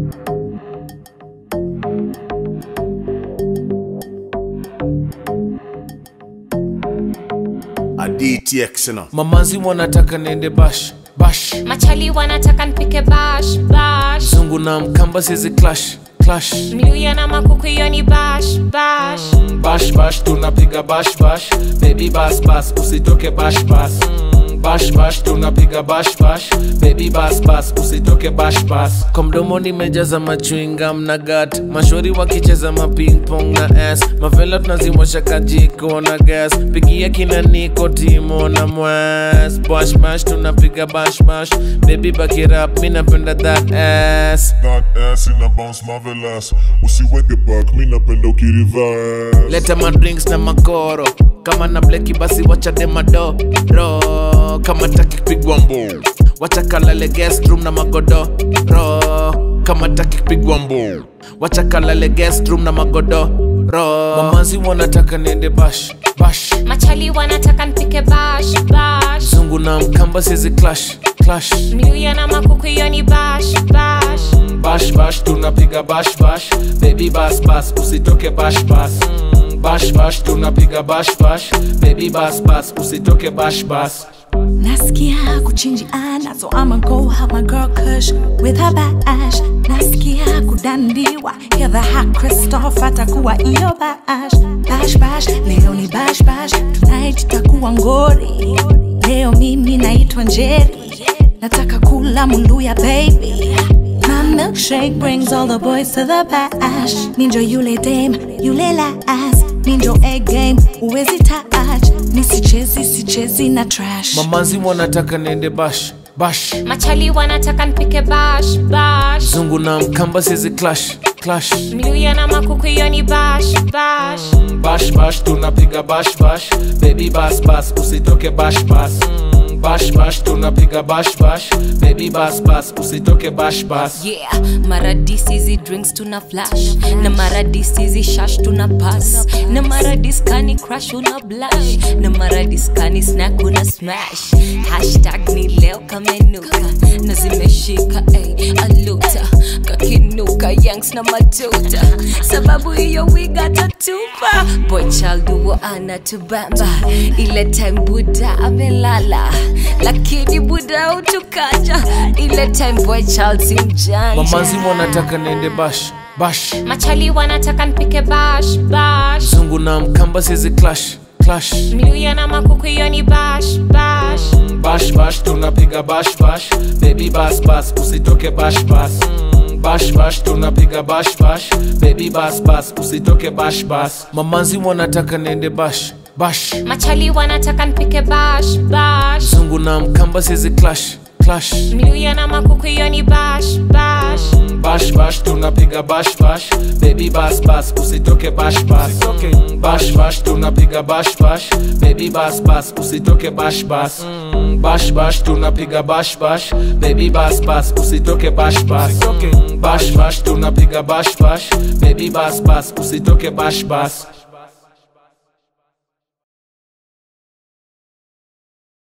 adtx na mamazi wanataka niende bash bash machali wanataka nipike bash bash zungu na mkamba sizi clash clash mluya na makuku hiyo ni bash bash bash bash tunapiga bash bash baby bas bas usitoke bash bas Mm, bash bash tunapiga bash bash baby bas bas usitoke bash bas kwa mdomo nimejaza machwingam na gat mashori wakicheza maping pong na s mavela tunazimosha kajiko na gas pigia kina niko timo na mwas bash bash tunapiga bash bash baby bakirap mi napenda that ass That ass in a bounce marvelous usiweke back mi napenda ukiriverse leta madrinks na makoro kama na bleki basi wachade madoro kama taki kupigwa mbo wacha kalale guest room na magodoro kama taki kupigwa mbo wacha kalale guest room na magodoro mamazi wanataka niende bash bash machali wanataka nipike bash bash zungu na mkamba sizi clash clash mluya na makuku hiyo ni bash bash bash bash tunapiga bash bash baby bas bas usitoke bash bas Mm, bash bash tunapiga bash bash baby bas bas usitoke bash bas Nasikia kuchinjiana, so I'ma go have my girl Kush with her bash. Nasikia kudandiwa, hear the hot Christoph atakuwa iyo bash. Bash bash, leo ni bash bash, tonight itakuwa ngori. Leo mimi naitwa Njeri, nataka kula muluya baby. My milkshake brings all the boys to the bash. Ninjo yule dame, yule lass. Ninjo egg game, uwezi touch. Nisichezi, sichezi na trash. mamazi wanataka niende bash bash machali wanataka nipike bash bash zungu na mkamba sizi clash clash mluya na makuku hiyo ni bash bash bash bash tunapiga bash bash baby bas bas usitoke bash bas Mm, bash bash tunapiga bash bash baby bas bas usitoke bash bas yeah mara disizi drinks tuna flash na mara disizi shash tuna pass na mara diskani crash una blush na mara diskani snack una smash hashtag ni leo kamenuka na zimeshika ay, aluta kakinuka yanks na matuta sababu hiyo wiga tatupa boy child huo anatubamba ile time buda amelala lakini buda utukaja ile time boy child si mjanja mamazi wanataka niende bash bash machali wanataka nipike bash bash zungu na mkamba sizi clash clash mluya na makuku hiyo ni bash bash bash bash tunapiga bash bash baby bas bas usitoke bash bas Mm, bash bash tunapiga bash bash baby bas bas usitoke bash bas mamazi wanataka niende bash bash machali wanataka nipike bash bash zungu na mkamba sizi clash clash mluya na makuku hiyo ni bash bash bash bash tunapiga bash bash baby bas bas usitoke bash bas Mm, bash bash tunapiga bash bash baby bas bas usitoke bash bas Mm, bash bash tunapiga bash bash baby bas bas usitoke bash bas Mm, bash bash tunapiga bash bash baby bas bas usitoke bash bas